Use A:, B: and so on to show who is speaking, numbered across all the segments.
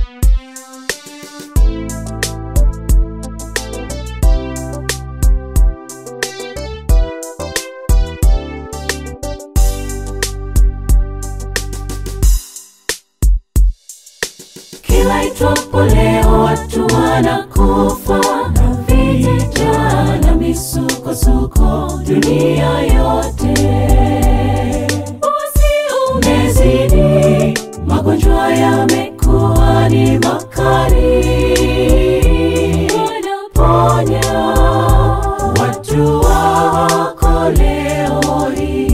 A: Kila itwapo leo watu wanakufa na vita na misukosuko dunia yote. Usi umezidi, magonjwa yamekuwa ni makali. Wanaponya watu wako leo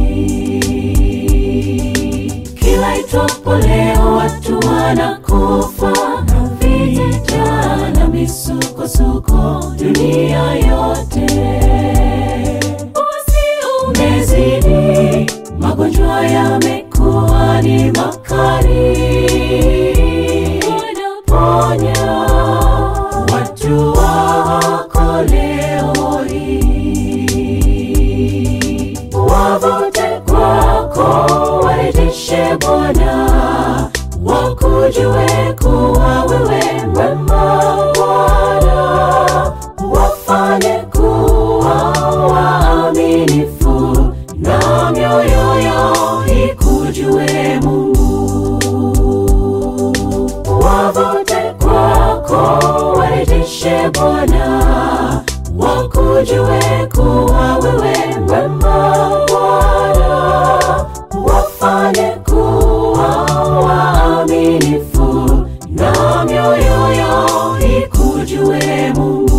A: hii. Kila itwapo leo watu wanakufa na vita na misukosuko dunia yote. Usi umezidi, magonjwa yamekuwa ni makali. Wanaponya watu wako leo hii. Wavute kwako, warejeshe Bwana, wakujue kuwa wewe mwema Bwana, wafanye kuwa waaminifu na mioyo yao ikujue Mungu. Wavute kwako, warejeshe Bwana, wakujue kuwa wewe mwema Bwana, wafanye kuwa waaminifu na mioyo yao ikujue Mungu.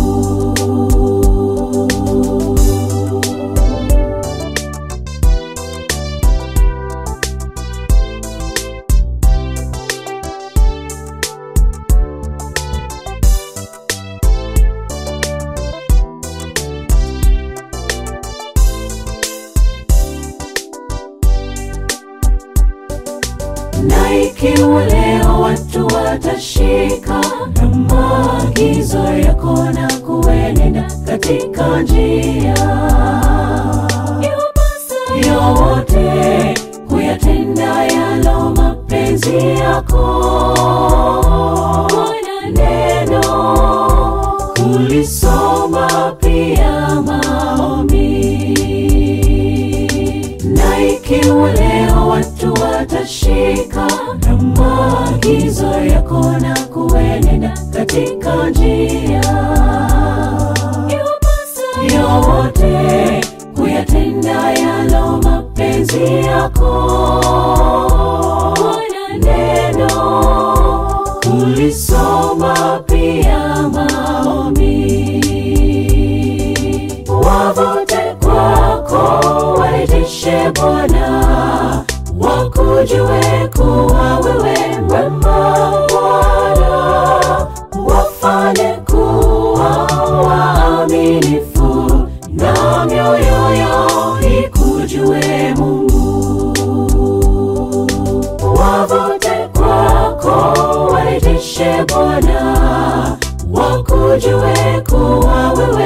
A: na ikiwa leo watu watashika na maagizo yako na kuenenda katika njia iwapasayo wote kuyatenda yalo mapenzi yako na neno kulisoma pia maombi na ikiwa leo watu watashika na maagizo yako na kuenenda katika njia iwapasayo wote kuyatenda yalo mapenzi yako na neno kulisoma pia maombi wavute kwako, warejeshe Bwana, wakujue kuwa wewe mwema Bwana, wafanye kuwa waaminifu na mioyo yao ikujue Mungu. Wavute kwako, warejeshe Bwana, wakujue kuwa wewe